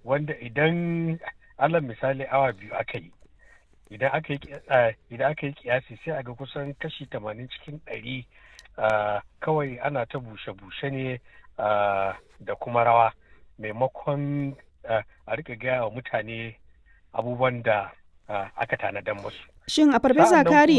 wanda idan alal misali awa biyu aka yi idan aka yi idan aka yi kiyasi sai a ga kusan kashi tamanin cikin ɗari kawai ana ta bushe-bushe ne da kuma rawa maimakon a rika gaya wa mutane abubuwan da aka tanadan musu. Shin a farfesa kari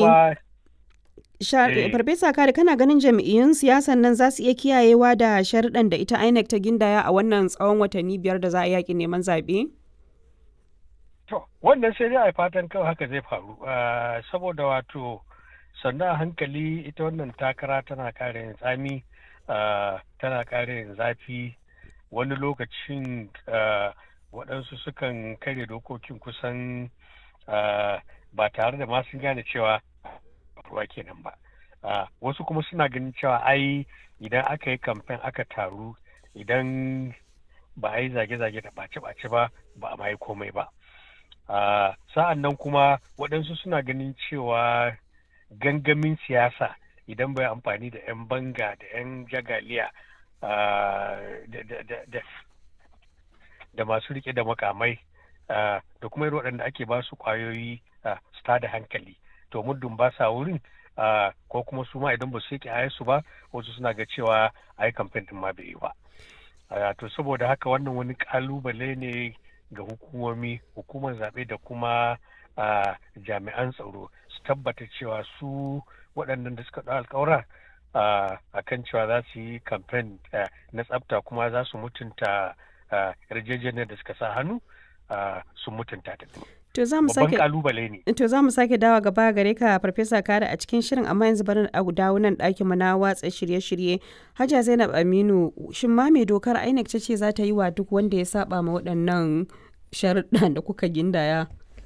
farfesa kari kana ganin jam'iyyun siyasan nan za su iya kiyayewa da sharuɗan da ita INEC ta gindaya a wannan tsawon watanni biyar da za a yaƙi neman zaɓe? To, wannan sai dai a fatan kawai haka zai faru. Saboda wato sannan a hankali ita wannan takara tana ƙara yin tsami, tana ƙara yin zafi, wani lokacin waɗansu sukan karya dokokin kusan ba tare da ma sun gane cewa ruwa kenan ba. Wasu kuma suna ganin cewa ai idan aka yi kamfen aka taru idan ba a yi zage-zage da ɓace-ɓace ba ba a ma yi komai ba. Uh, sa'an nan kuma waɗansu suna ganin cewa gangamin siyasa idan bai amfani da 'yan banga da 'yan jagaliya uh, da masu rike da makamai uh, da kuma irin waɗanda ake ba su ƙwayoyi su da hankali to muddin ba sa wurin ko kuma su ma idan ba su yake su ba wasu suna ga cewa a yi kamfen ɗin ma bai yi ba to saboda haka wannan wani ƙalubale ne ga hukumomi hukumar zaɓe da kuma jami'an tsaro su tabbata cewa su waɗannan da suka ɗau alkawura a kan cewa za su yi kamfen na tsafta kuma za su mutunta yarjejeniyar da suka sa hannu su mutunta ta To za mu sake kalubale ne. To za mu sake dawa gaba gare ka Farfesa Kare a cikin shirin amma yanzu bari a dawo nan ɗakin mu na watsa shirye-shirye. Hajiya Zainab Aminu shin ma me dokar INEC ta ce za ta yi wa duk wanda ya saba ma waɗannan sharuɗan da kuka gindaya?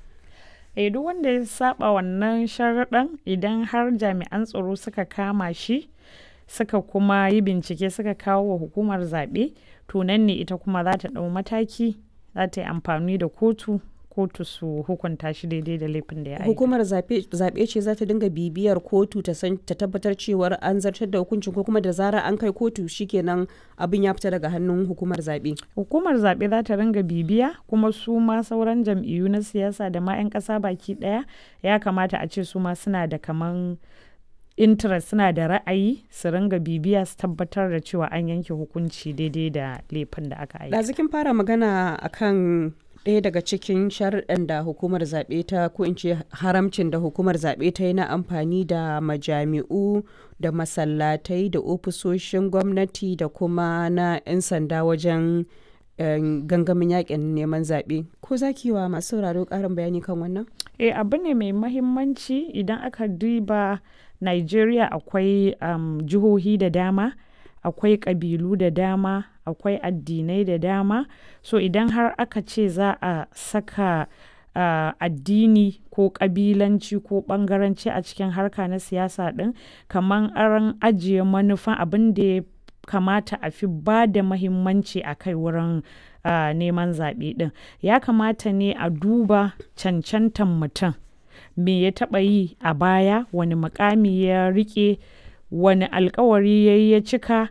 Eh duk wanda ya saba wannan sharuɗan idan har jami'an tsaro suka kama shi suka kuma yi bincike suka kawo wa hukumar zaɓe to nan ne ita kuma za ta ɗau mataki za ta yi amfani da kotu kotu su hukunta shi daidai da laifin da ya aika. Hukumar zaɓe ce za ta dinga bibiyar kotu ta san ta tabbatar cewar an zartar da hukuncin ko kuma da zarar an kai kotu shikenan abin ya fita daga hannun hukumar zaɓe. Hukumar zaɓe za ta ringa bibiya kuma su ma sauran jam'iyyu na siyasa da ma 'yan ƙasa baki ɗaya ya kamata a ce su ma suna da kaman interest suna da ra'ayi su ringa bibiya su tabbatar da cewa an yanke hukunci daidai da laifin da aka aika. Ɗazikin fara magana akan ɗaya daga cikin sharuɗan da hukumar zaɓe ta ko in ce haramcin da hukumar zaɓe ta yi na amfani da majami'u da masallatai da ofisoshin gwamnati da kuma na 'yan sanda wajen gangamin yakin neman zaɓe ko za ki wa masu sauraro ƙarin bayani kan wannan? eh abu ne mai mahimmanci idan aka duba nigeria akwai um, jihohi da dama akwai ƙabilu da dama akwai addinai da dama so idan har aka ce za a saka uh, addini ko ƙabilanci ko ɓangaranci a cikin harka na siyasa ɗin kamar an ajiye manufan abin da ya kamata a fi ba da mahimmanci a kai wurin uh, neman zaɓe ɗin ya kamata ne a duba cancantan mutum me ya taɓa yi a baya wani mukami ya riƙe wani alkawari ya yi ya cika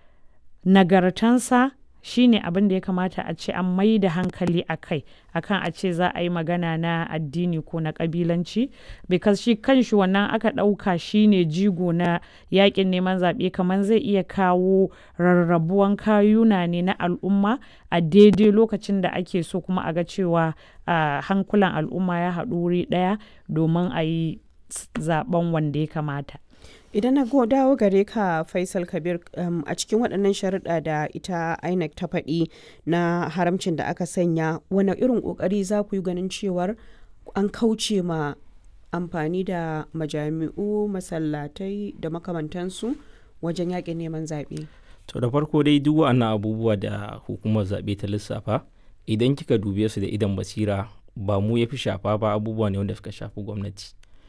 nagartansa shine abin da ya kamata a ce an mai da hankali a kai akan a ce za a yi magana na addini ko na kabilanci because shi kanshi wannan aka ɗauka shine jigo na yakin neman zaɓe kamar zai iya kawo rarrabuwan kayuna ne na al'umma a daidai lokacin da ake so kuma a ga cewa hankulan al'umma ya haɗu wuri ɗaya domin a yi zaben wanda ya kamata idan na dawo gare ka faisal kabir um, a cikin waɗannan sharuɗa da ita inec ta faɗi na haramcin da aka sanya wani irin ƙoƙari za ku yi ganin cewar an kauce ma amfani da majami'u masallatai da makamantansu wajen yaƙin neman zaɓe to da farko dai duk wa'annan abubuwa da hukumar zaɓe ta lissafa idan kika dube su da idan basira ba mu ya fi shafa ba abubuwa ne wanda suka shafi gwamnati